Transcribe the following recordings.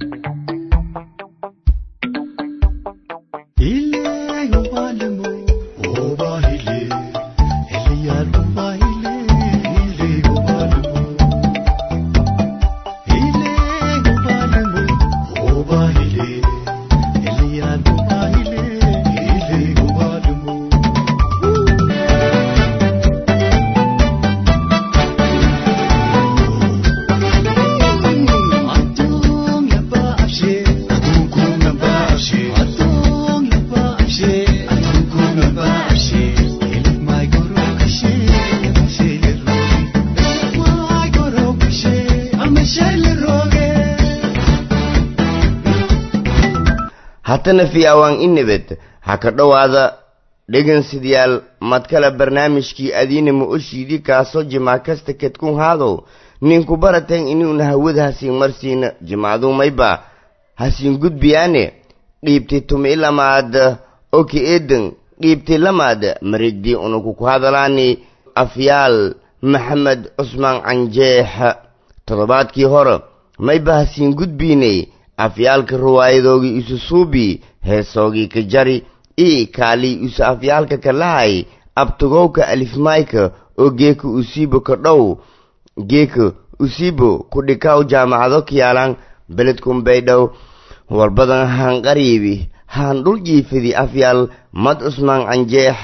hatana fi awaan inabad ha ka dhowaada dhegaystayaal madkale barnaamijkii adiinama oshiidii kaasoo jimaa kasta kedkun haadow ninku baratan inuuna hawada hasiin marsiina jimacduu mayba hasiin gudbiyaane dhiibti tumi lamaad oki eedan dhiibti lamaad mareegdii unuku ku hadalaani afyaal maxamed cusmaan canjeex toddobaadkii hore mayba hasiin gudbiinay afyaalka riwaayadoogii isu suubi heesoogii ka jari ii kaalii isu afyaalka ka lahay abtugowka alifmayka oo geeka usiibo ka dhow geeka usiibo ku dhikaw jaamacado kiyaalan beledkun baydhow warbadan haan qariibi haan dhul jiifidi afyaal mad cusmaan canjeex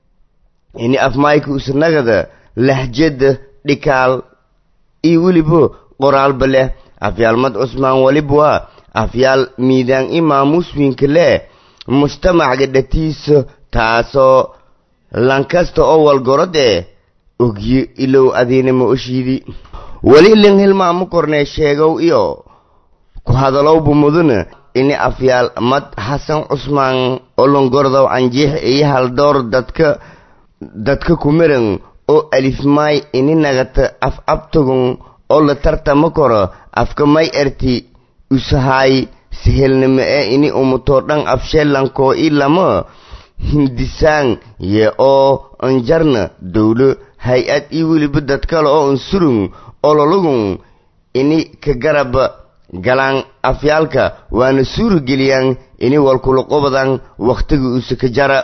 ini afmayka usnagada lahjada dhikaal iyo weliba qoraalba leh afyaal mad cusmaan walibwa afyaal miidaan i maamuuswiinka leh mujtamacga dhatiisa taasoo lankasta oo walgorodee ogyo ilow adiinama oshiidi weli lin hilmaamu kornee sheegow iyo ku hadalowba mudana ini afyaal mad xasan cusmaan olongordow canjiix iyo haldoor dadka dadka kumiran oo alifmaay ini nagata af abtagun oo la tartama koro afka may erti usahaay sihelnimo ee ini umutoo dhan afsheelankoo i lama hindisaan ye oo anjarna dowlo hay-ad iyo weliba dad kale oo unsurung ololagun ini ka garab galaan afyaalka waana suurageliyaan ini walkulaqobadan wakhtiga use ka jara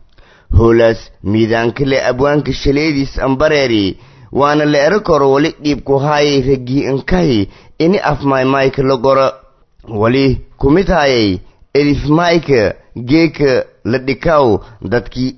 hoolaas miidaanka le abwaanka shaleediis ambareeri waana la ero koro wali dhiibku haayay raggii inkahi ini afmaymayka la qoro wali kumid haayay elifmayka geeka la dhikaw dadkii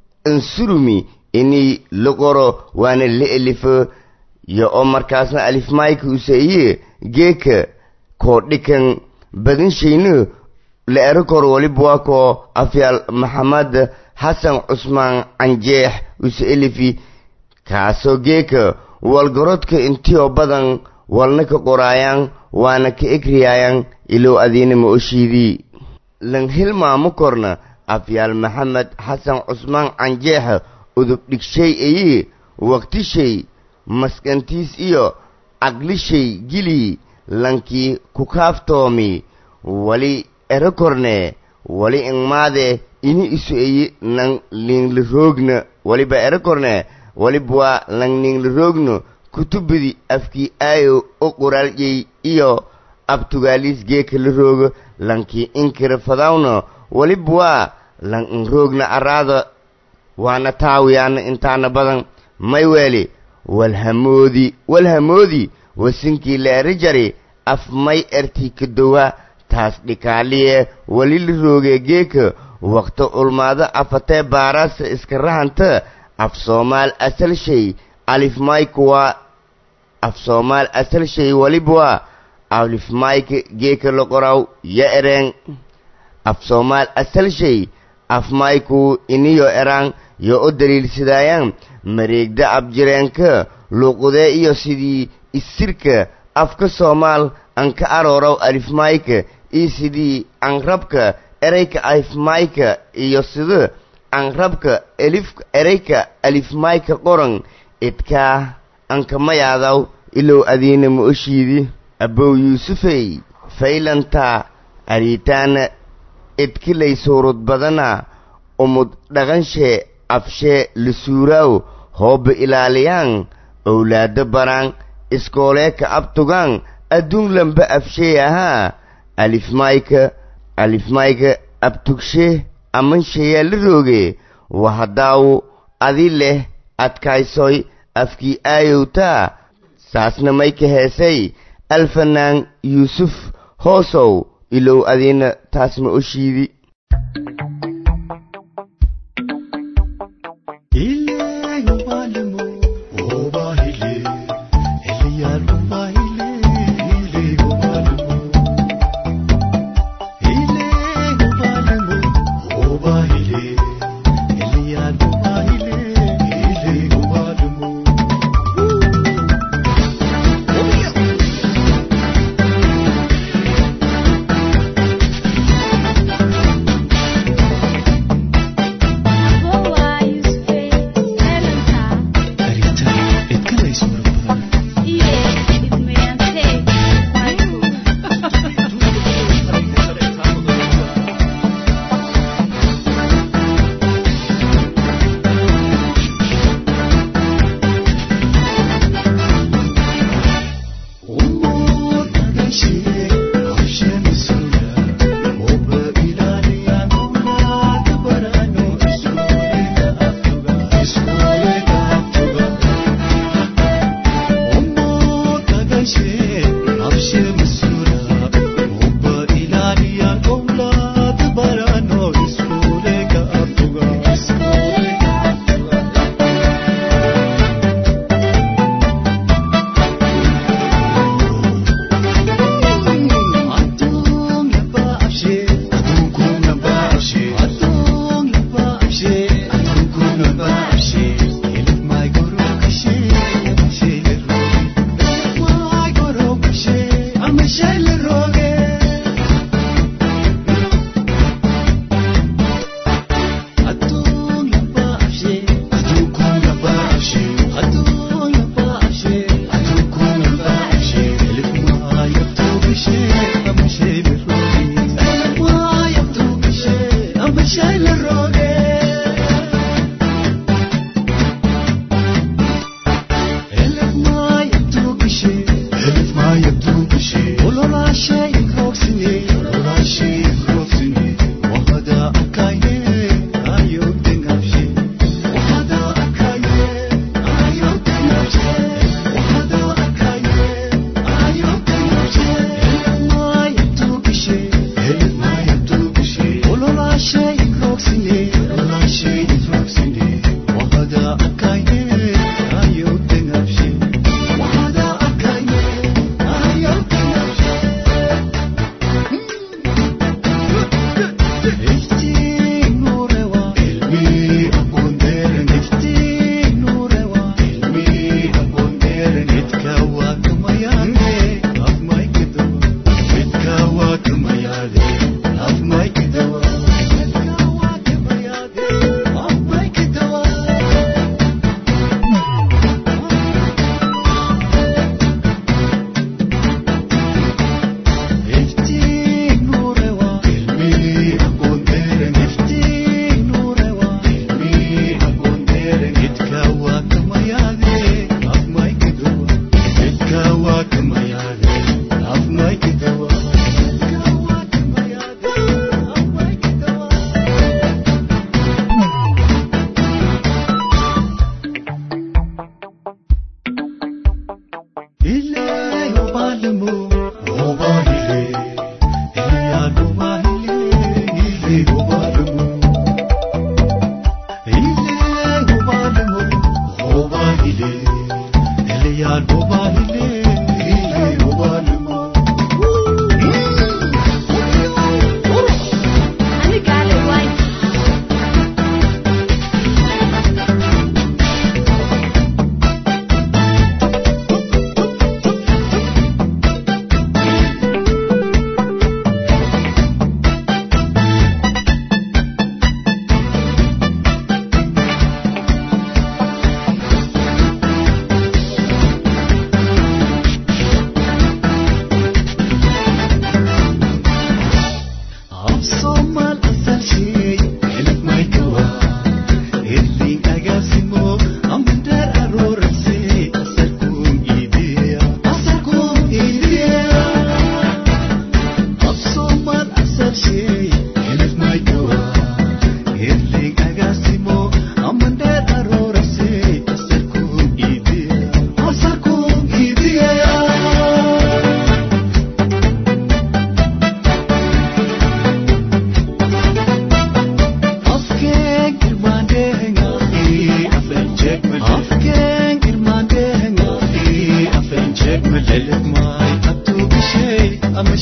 ansurumi ini la qoro waana la elifo yo oo markaasna alifmayka usaiye geeka koo dhikan badanshayna la ero koro waliba waa koo afyaal maxamed xasan cusmaan canjeex use elifi kaasoo geeka walgarodka intioo badan walna ka qoraayaan waana ka egriyaayaan ilow adiinama oshiidii lan hilmaamo korna afyaal maxamed xasan cusmaan canjeexa udub dhigshay eyi waqtishay maskantiis iyo caqlishay gilii lankii ku kaaftoomi wali ero korne wali ingmaade ini isu eyi nan liingla roogna waliba ero korne waliba waa langninla roogno kutubadii afkii aayo o qoraaljey iyo abtugaaliis geeka la roogo lankii inkira fadawno waliba waa lan inroogna araada waana taawiyaana intaana badan may weeli walhamoodi walhamoodi wasinkii la eri jari af may ertii kadowa taas dhikaaliye wali la roogee geeka waqti ulmaado afatee baaraasa iska rahanta af soomaal asal shay alifmayka waa af soomaal asal shay waliba waa alifmayka geeka la qoraw ya ereen af soomaal asal shay afmayku iniyo eraan yo o daliilsadaayaan mareegda abjireenka luuqudee iyo sidii isirka afka soomaal an ka aroorow alifmayka iyo sidii anrabka ereyka alifmayka iyo sida anrabka elif ereyka alifmayka qoran idkaa ankamayaadaw ilow adiina ma oshiidi abow yuusufey faylantaa ariitaana idkilay suurud badana umud dhaqanshee afshee lisuuraaw hooba ilaaliyaan owlaado baraan iskooleeka abtugaan adduun lamba afshee ahaa alifmayka alifmayka abtugshe amanshayaa la rooge wahadaawu adi leh adkaysoy afkii aayowtaa saasna may ka heesay alfanaan yuusuf hoosow ilow adiina taas ma oshiidi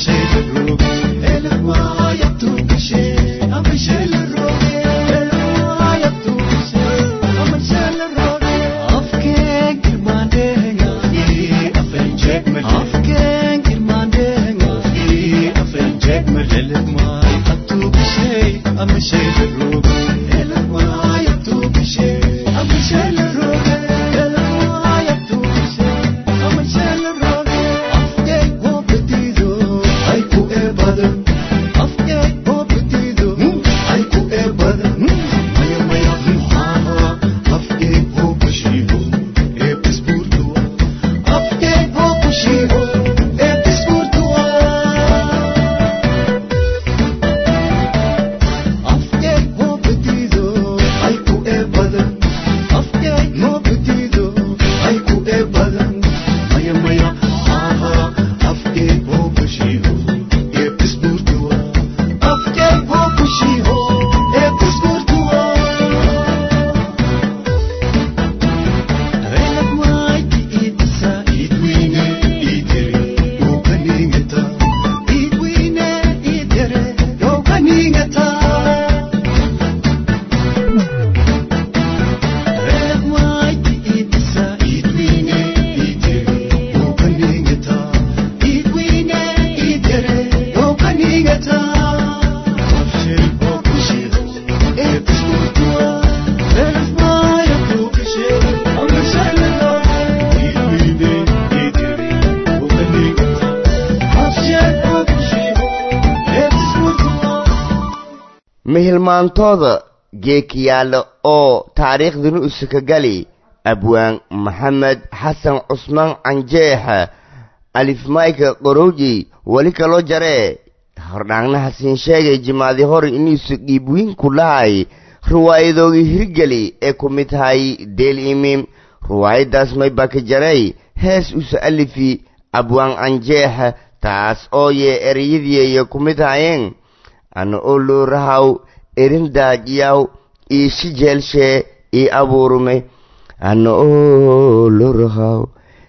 mihilmaantooda geekiyaale oo taariikhdinu isakagali abwaan maxamed xasan cusmaan canjeexa alifmayka qorowji weli kaloo jaree hordhaangnaha siin sheegay jimaadi hore inuusu dhiibwiin ku dhahay riwaayadoogii hirgeli ee ku mid tahay deel imim riwaayaddaas may baka jaray hees usa alifi abwaan canjeexa taas oo yee ereyadiiya ku mid hayeen ana oo loorahaw erindaajiyaw iishi jeelshee ii abuurume ana oo loorahaw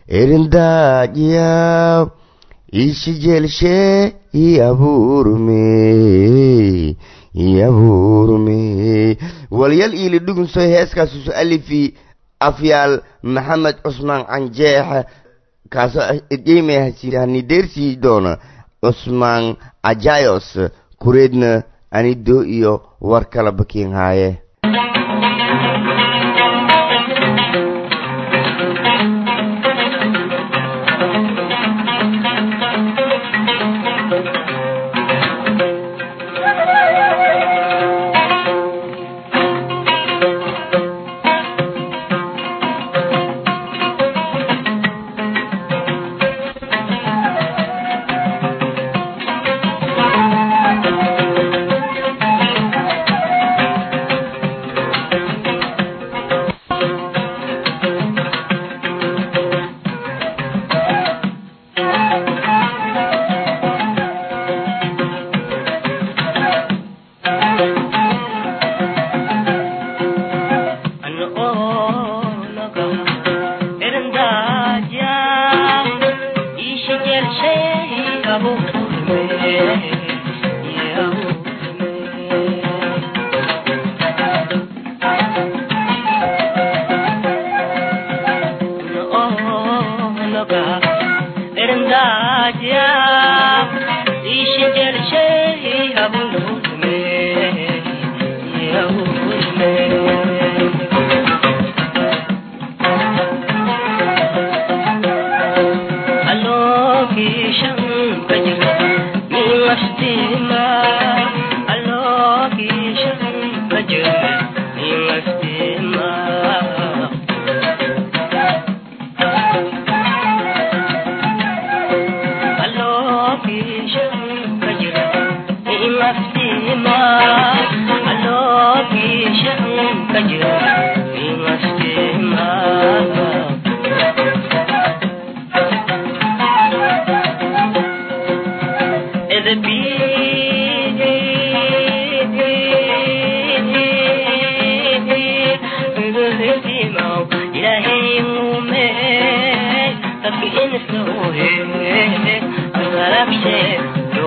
erindaajiyaw iishi jeelshee ii abuurume ii abuurume walyal iili dhugunsoy heeskaas usu alifi afyaal maxamed cusmaan canjeexa kaasoo idheymayhani deersii doona cusmaan ajayos kureedna anido iyo war kala bakiin haaye Thank you.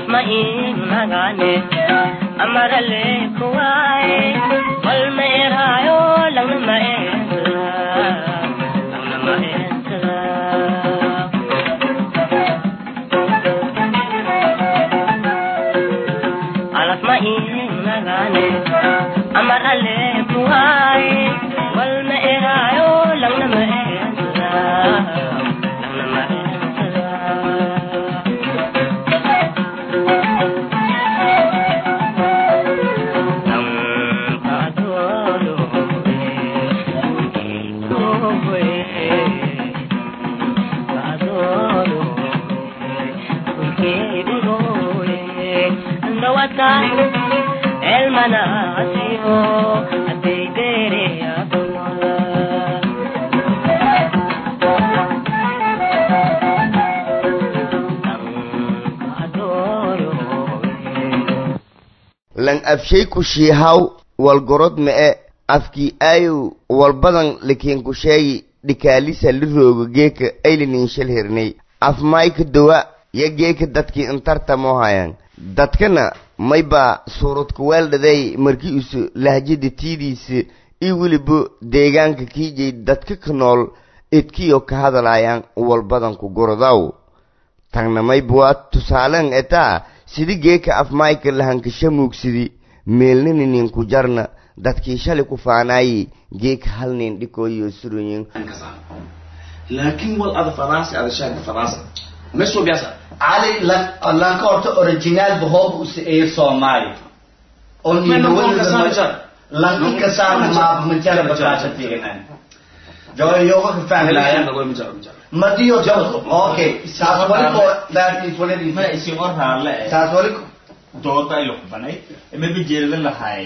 ma iinagane amarale kuwaye wal ma eraayo langna ma eensada langna ma eensada alaf ma iinagane amarale kuwaye wal ma eraayo langna ma eensada langna ma eensada El manasio, a te a lan afshay ku shiihaw walgorod ma'e afkii aayow walbadan lakiin ku sheegi dhikaalisa li roogo geeka aylinin shal hirnay af mayka dawa ya geeka dadkii intartamo hayan dadkana maybaa suuradku weeldhaday markii isu lahjada tiidiisa io weliba deegaanka kiijay dadka ka nool idkiyo ka hadalaayaan walbadanku gorodaw tagna mayba waa tusaaleen etaa sidi geeka af mayka lahankasha muugsidi meelnininku jarna dadkii shalay ku faanaayi geeka hal nin dhikooyo suroyin laakiin wal ada faraasi ada shaanka faraasa meesoo biyaasa cali lan lanka horta original bahoob use ee soomaali oo lanka saarna maaba majara bakaasa fiirinaan joyoga ka fahmlaaya madiyo okay saas wali ko that is what it is ma isin or raalle eh saas wali dooda ay luqbanay mayba jeedada lahay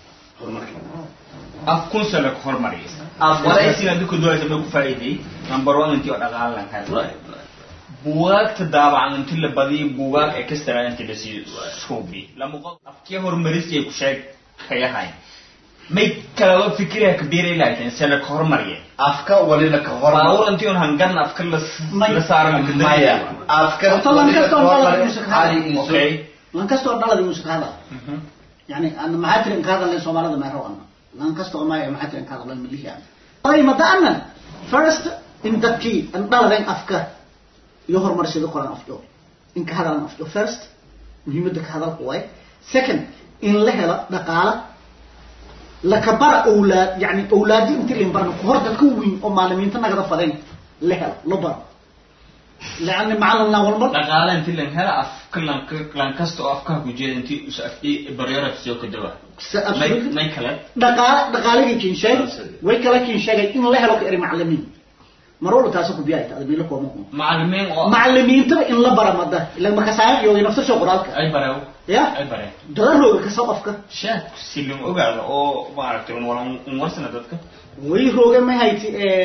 af kun sano ka hormariyay Af waraysiga dadku doonaysa may ku faa'iiday number one intii oo dhaqaale lan helo buugaagta daabacan intii la badiyay buugaag ee kastara intii la sii suubi lama qof afkii horumarisay ku sheeg kayahay may kala fikiraya kabiiray laakiin sano ka hormariyay afka wali la ka baawur hormar intii on hangan afka la la saaran maya afka Horta lan kasta oo hormar- dhalada muuse ka hadla. cali insu okay lan kastoo dhalada muuse ka hadla yani ana maxaa tirin ka hadalay soomaalida meero ana lan kastoo maya maxaa tirin ka hadalay milihi ana ay madaanan first in dadkii an dhaladen afka iyo horumarsida qoran afjo in ka hadalan afjo first muhiimadda ka hadalka waay second in la helo dhaqaala lakabara awlaad yani awlaadi inti lin barna hor dadka weyn oo maalimiinta nagada fadeen la helo la baro لأن معلم لا والمر dhaqaale intii lan hela afka lan lan kasta oo afkaha ku jeeda intii us afkii baryara soo ka dawa may may kale dhaqaale dhaqaaligii kiin sheeg way kala kiin sheegay in la helo ka eri macallimiin marwalba taasi ku biyaay taada biilo kooma kuma macallimiin oo macallimiintaba in la bara mada ila marka saayan iyo nafsa soo qoraalka ay barew ya ay bareen dadarooga ka soo qofka sheek si lama ogaado oo maaragtay un wala un warsana dadka way rooga ma hayti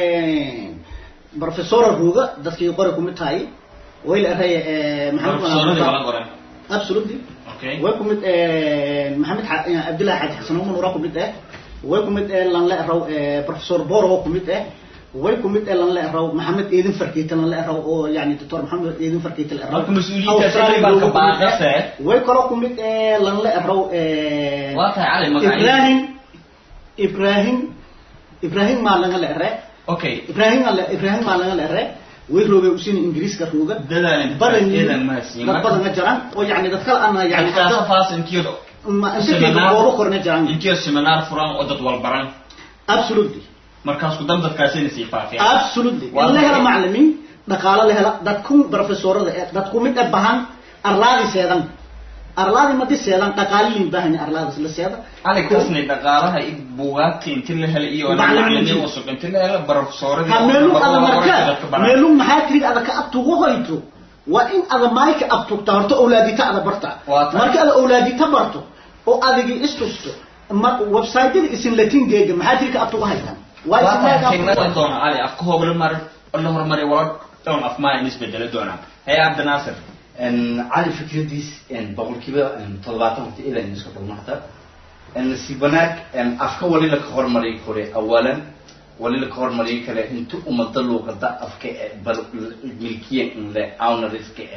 professora rooga dadkii qori kumid tahay way la eray profesoradii wala qoran absolutely okay way kumid maxamed xa- cabdillahi xaaji xasan umar ura kumid eh way kumid eh lan la eraw professor boro kumid eh way kumid eh lan la eraw maxamed eedin farkiita lan la eraw oo yani doctor maxamed eedin farkiita la eraw Marka mas-uuliyiinta Australia shaqada baa ka looga kumid eh. baaqase. way kaloo kumid eh lan la eraw waa tahay cali magaciisa ibrahim ibrahim ibrahim maa laga la ere okay ibrahim ala ibrahim maa laga la ere way rooga usini ingiriiska rooga dadaan badan eedan mahadsiin dad badan ma jiraan oo yani dad kale ana yani yani faas intiyo ma inta goobo korna jiraan intiyo seminar furan oo dad walbaran absolutely markaas ku dam dadkaasina sii faafiyaan absolutely Waa in la helo maxay? macallimiin dhaqaalo la hela dadku professorada ee dadku mid ah bahan arlaadi seedan arlaadi madi seedan dhaqaaliin baahan arlaadi la seeda cali kasnay dhaqaalaha iyo buugaagta inti la hela iyo Macallimiinta. macallimiin cusub inti la hela barofsooradii ha meelum ada dadka marka baran. meelum maxaa tirid ada ka abtugu hoyto waa in ada maayka abtugta horta awlaadita ada barta Waa tahay. marka ada awlaadita barto oo adigi istusto ma website-yada isin latin geega maxaa tirid ka abtugu haytaan waa waa isin tahay maayka xigmada abtugu doona cali afka hooga la mar la horumariya wala doon af maa in isbedelo doonaa hey cabdinaasir cali fikradiis boqolkiiba toddobaatan horta ilaa in isku tagno hata si wanaag afka wali la ka hormariyi kore awalan wali la ka hormariyi kare inta umada luuqada afka e bal milkiya in le awnariska e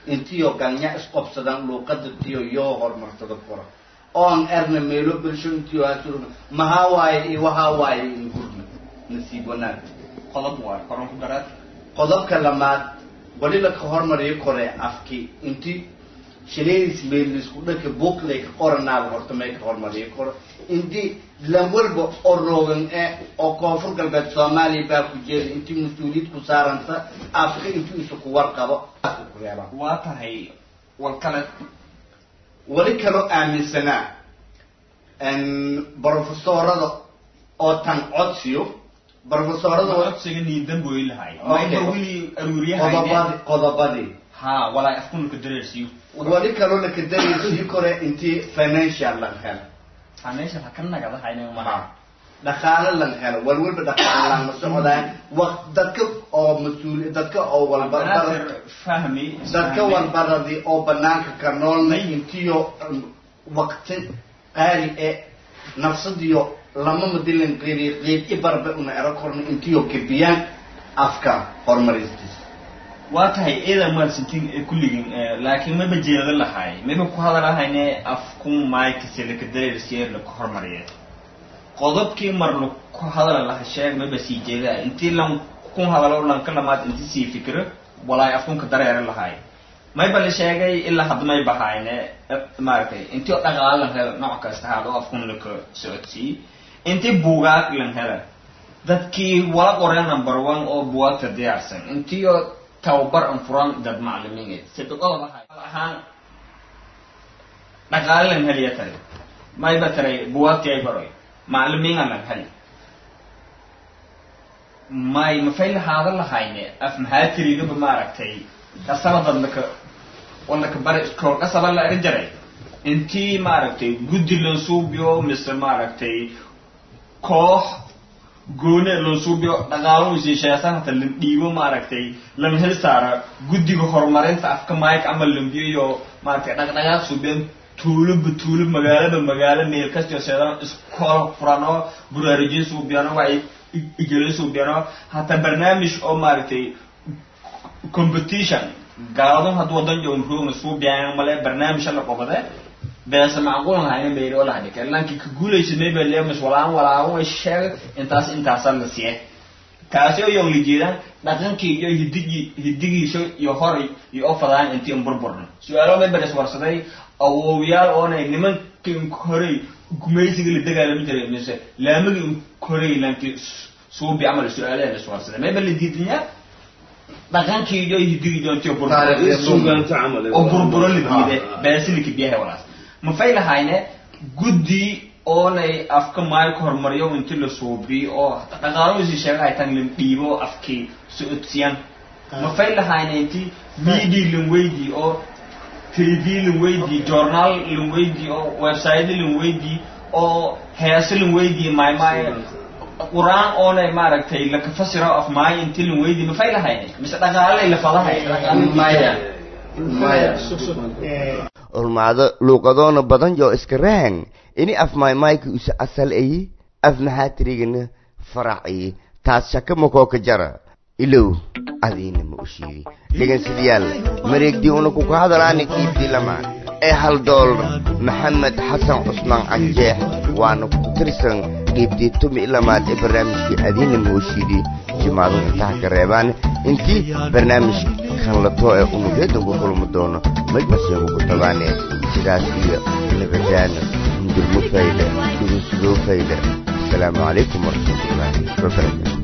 intiyo galnya isqobsadaan luuqada tiyo yoo horumarsada kora oon erna meelo bulsho intiyo hasul mahaa waaye iyo wahaa waaye in gurna nasiib wanaag qodob waa koron ku garaad qodobka lamaad wali la ka hormariyo kore afki inti shileys meelisku dhaka buuqlay ka qoranaaba horta may ka hormariyo koro inti lan walba oo roogan ee oo koonfur galbeed soomaaliya baa ku jeeda inti mas-uuliyad ku saaranta afka inti isu ku warqabo ku reebaa waa tahay wal kale wali kaloo aaminsanaa brofesorada oo tan codsiyo brofesorada oo codsiga niidan buu ilahay Okay. mayba wili aruuriyahayne qodobadii qodobadii ha walaa afkunka dareersiyo wali kaloo la kadaraysiyo kore intii financial laga helo ha meesha ha ka nagadahayne ha maha dhaqaale laga helo wal walba dhaqaale lama socdaan waq dadka oo mas-uul dadka oo walba banaadir fahmi dadka walbaradii oo banaanka ka noolna intiyo um, waqti qaali ee nafsadiyo lama madilan qeyri qeyb ibarba una ero korna intiyo gebiyaan afka horumaristiisa waa tahay eedan maadsantiin ee kulligin eh, laakiin maba jeeda lahay maba ku hadalahayne afkun maykase laka dareersiye laka hormariye qodobkii mar laku hadala laha sheeg maba sii jeeda intii lan kun hadalo lanka lamaad inti sii fikiro walaay afkunka dareere lahay mayba la sheegay ilaa hadda may bahayne eh, maaragtay intii oo dhaqaale lan helo nooc kasta haado afkun laka socodsii intii buugaag lan hela dadkii wala qoreen number one oo buwaagta diyaarsan intii oo tababar an furan dad maclimiin sibiqoda lahay ahaan dhaqaale lan heliya tare mayba taray buwaagtii ay baroy maclimiin lan heli may mafay lahaada lahayne af maxaa tirigaba maaragtay kasaba dad laka walaka bare iskool kasaba la eri jaray intii maaragtay guddi lan suubiyo mise maaragtay koox goone loo suubiyo dhaqaalo isiisheesan hata lan dhiibo maaragtay lan hel saara guddiga horumarinta afka mike ama lambiyo iyo maaragtay dhaqdhaqaaq suubiyan tuuloba tuulo magaalaba magaalo meel kastio seedan iskool furano buraarujin suubiyano waa ijelo suubiyano hata barnaamij oo maaragtay competition gaaladun hadda wadan joogn roogna suubiyan male barnaamij la qobade beesa macquul lahayna bayri oo laha dhika laakiin ka guulaysa mayba leemis walaan walaawan way sheegay intaas intaasa la siye kaasi oo yoon la jeedaan dhaqankii iyo hidigii hidigiisa iyo horay iyo oo fadaan intii un burburna su-aalo mayba is warsaday awowyaal oonay nimankin korey gumaysiga la dagaalami jiray mise laamagii korey laanki suubi camal su-aalaha la is warsaday mayba la diidanyaa dhaqankii iyo hidigii iyo intii oo burbur oo burburo la diide beesilika biyaha walaas mafay lahayne guddi oonay afka maayo horumariyo inti la suubiyo oo dhaqaaladiisi sheegahay tan lan dhiibo afkii socodsiyan mafay lahayne inti media lan weydii oo tv lan weydii journal lan weydii oo website lan weydii oo heese lan weydii maymaaye quraan oonay maaragtay laka fasiro af maayo inti lan weydii mafay lahayne mise dhaqaalay la fadahay maya maya ulmaado luuqadoona badan joo iska rahan ini af maymayka usa asal ayi af maxaa tirigana faraci taas shaka makooka jara ilow adiina ma u sheegi dhegeystayaal mareegdii una ku hadalaani qiibdii lama ee hal doolar maxamed xasan cusmaan canjeex waana ku tirsan qiibdii tumi lamaad ee barnaamijkii adiina ma u sheegi jimaadu intaha ka reebaan intii barnaamij kan lato ee unugeedan ku kulmi doono majbaseenku ku tabaane sidaas iyo nabadaana hundurmo fayda dhugusugoo fayda asalaamu calaykum waraxmatullaahi wabarakaatu